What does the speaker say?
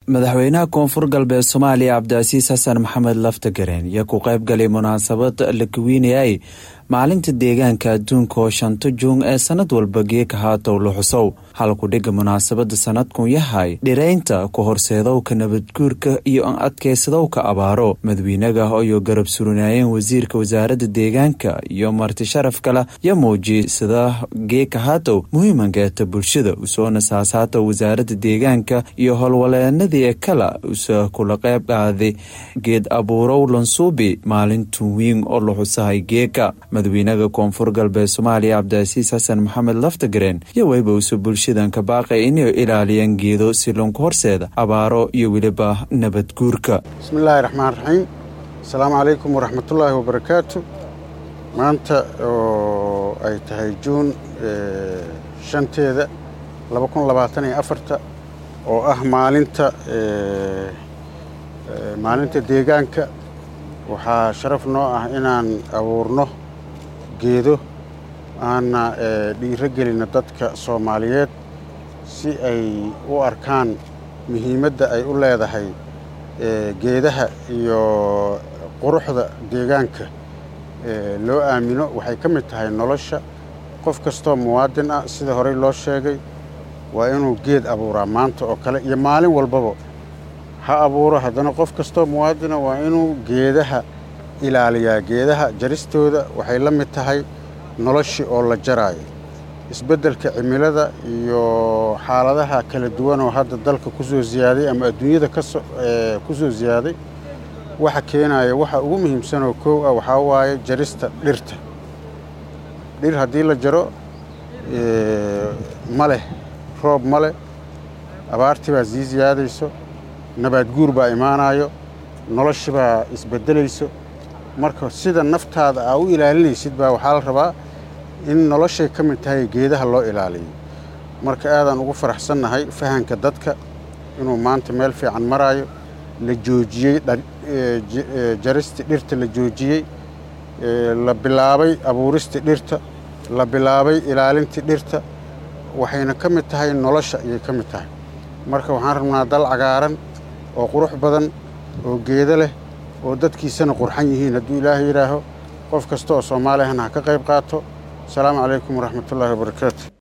madaxweynaha koonfur galbeed soomaaliya cabdicasiis xasan maxamed laftagareen iyo ku qayb galay munaasabad la kawiinayay maalinta deegaanka adduunka oo shanta juun ee sanad walba geeka haatow la xusow halku dhiga munaasabada sanadkun yahay dhiraynta ku horseedowka nabadguurka iyo an adkaysadowka abaaro madawiinaga iyo garab surinaayeen wasiirka wasaaradda deegaanka iyo marti sharaf kale yo muujiyey sida geeka haatow muhiimankeeta bulshada usoona saasaata wasaaradda deegaanka iyo howlwaleenadii ee kale usa kula qayb qaaday geed abuurow lansuubi maalintun wiin oo la xusahay geeka madawiinaha koonfur galbeed soomaaliya cabdicasiis xasan maxamed laftagareen iyo weyba usa bulshadan ka baaqay inay ilaaliyaan geedo si lunku horseeda abaaro iyo weliba nabadguurka bismillaahi raxmaan raxiim asalaamu calaykum waraxmatullaahi wabarakaatu maanta oo ay tahay juun shanteeda laba kun labaatan iyo afarta oo ah maalinta maalinta deegaanka waxaa sharaf noo ah inaan abuurno geedo aana dhiiro gelino dadka soomaaliyeed si ay u arkaan muhiimadda ay u leedahay geedaha iyo quruxda deegaanka loo aamino waxay ka mid tahay nolosha qof kastoo muwaadin ah sida horey loo sheegay waa inuu geed abuuraa maanta oo kale iyo maalin walbaba ha abuuro haddana qof kastoo muwaadina waa inuu geedaha ilaaliyaa geedaha jaristooda waxay la mid tahay noloshii oo la jaraayo isbeddelka cimilada iyo xaaladaha kala duwan oo hadda dalka ku soo siyaaday ama adduunyada ku soo siyaaday waxa keenaya waxa ugu muhiimsanoo koow ah waxaa waaye jarista dhirta dhir haddii la jaro ma leh roob ma leh abaartii baa sii siyaadayso nabaad guur baa imaanayo noloshi baa isbeddelayso marka sida naftaada aa u ilaalinaysid baa waxaa la rabaa in noloshay ka mid tahay geedaha loo ilaaliyo marka aadaan ugu faraxsannahay fahanka dadka inuu maanta meel fiican maraayo la joojiyey jaristi dhirta la joojiyey la bilaabay abuuristii dhirta la bilaabay ilaalintii dhirta waxayna ka mid tahay nolosha ayay ka mid tahay marka waxaan rabnaa dal cagaaran oo qurux badan oo geedo leh oo dadkiisana qurxan yihiin hadduu ilaahay yidhaaho qof kasta oo soomaaliyahana ha ka qayb qaato asalaamu calaykum waraxmatullaahi wabarakaatu